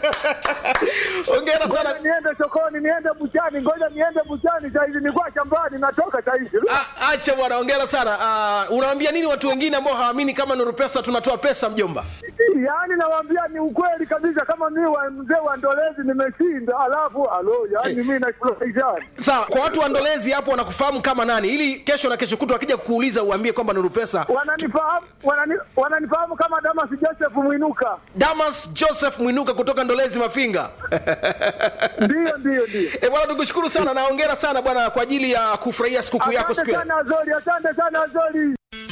Hongera sana. Ngoja niende sokoni, niende buchani, ngoja niende buchani saizi, nilikuwa shambani, natoka saizi. A- Acha bwana, hongera sana. Uh, unawaambia nini watu wengine ambao hawaamini kama Nuru Pesa tunatoa pesa mjomba? Yaani nawaambia ni ukweli kabisa, kama mi wa mzee wa Ndolezi nimeshinda, alafu alo, yaani mi nafurahisha. Sawa, kwa watu wa Ndolezi hapo wanakufahamu kama nani, ili kesho na kesho kutwa wakija kukuuliza uambie kwamba Nuru Pesa. Wananifahamu wanani, wananifahamu kama Damas Joseph Mwinuka. Damas Joseph Mwinuka kutoka Ndolezi Mafinga. Ndio, ndio, ndio. E bwana, tukushukuru sana na hongera sana bwana kwa ajili ya kufurahia sikukuu yako siku Asante ya sana Azori, asante sana Azori.